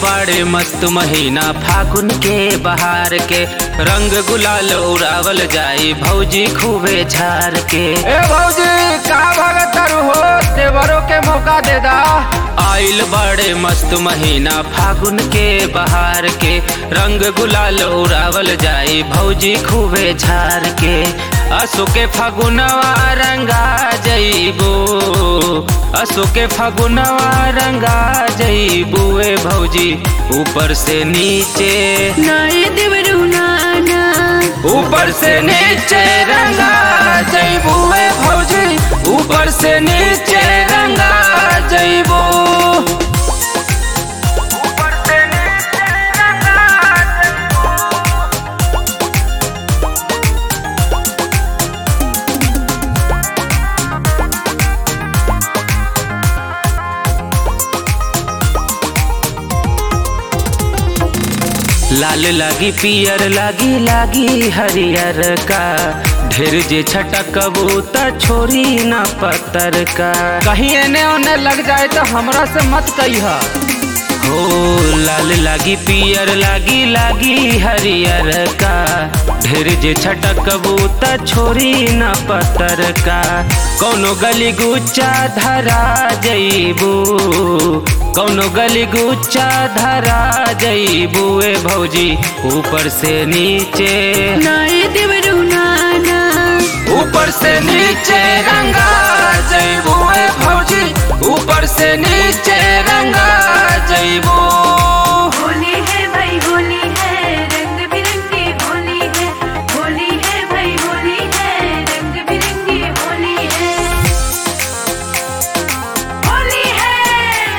बाड़े मस्त महीना फागुन के बहार के रंग गुलाल उड़ावल जाई भौजी खूबे झार के ए भौजी कहाँ भागत तारू हो देवरों के मौका दे दा आइल बाड़े मस्त महीना फागुन के बहार के रंग गुलाल उड़ावल जाई भौजी खूबे झार के असो के फगुनवा रंगा जईबो असो के फगुनवा रंगा जईबो ए भौजी ऊपर से नीचे नाय देवरू नाना ऊपर से नीचे रंगा जईबो ए भौजी ऊपर से नीचे रंगा जईबो लाल लागी पियर लागी लागी हरियर का ढेर जे छटकबू त छोरी न पत्तर का कहीं एने ओने लग जाए तो हमरा से मत कहिह हो लाल लागी पियर लागी लागी हरियर का ढेर जे छटकबू त छोरी न पत्तर का कौनो गली गुच्चा धरा जईबू कौनो गली गुच्चा धरा जईबू ए भौजी ऊपर से नीचे नाय देवरू नाना ऊपर से नीचे रंगा जईबू ए भौजी ऊपर से नीचे रंगा जईबू होली है भाई होली है रंग बिरंगी होली है होली है भाई होली है रंग बिरंगी होली है होली है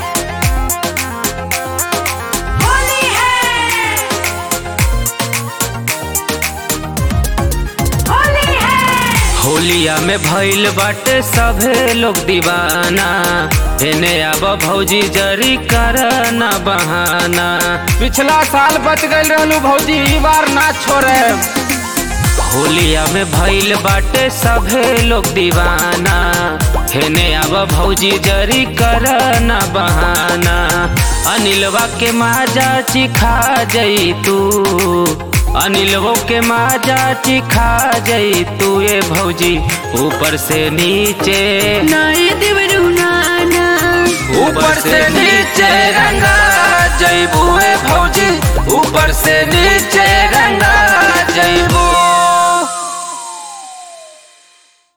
होली है होली है होलिया में भइल बाटे सभे लोग दीवाना एने आब भौजी जरी कर न बहाना पिछला साल बच गई रहलू भौजी ई बार ना छोड़े होलिया में भइल बाटे सभे लोग दीवाना हेने आब भौजी जरी कर न बहाना अनिलवा के माजा चिखा जई तू अनिलवो के माजा चिखा जई तू ये भौजी ऊपर से नीचे नाय देवरू नाना ऊपर से नीचे रंगा जईबू ए भौजी ऊपर से नीचे रंगा जईबू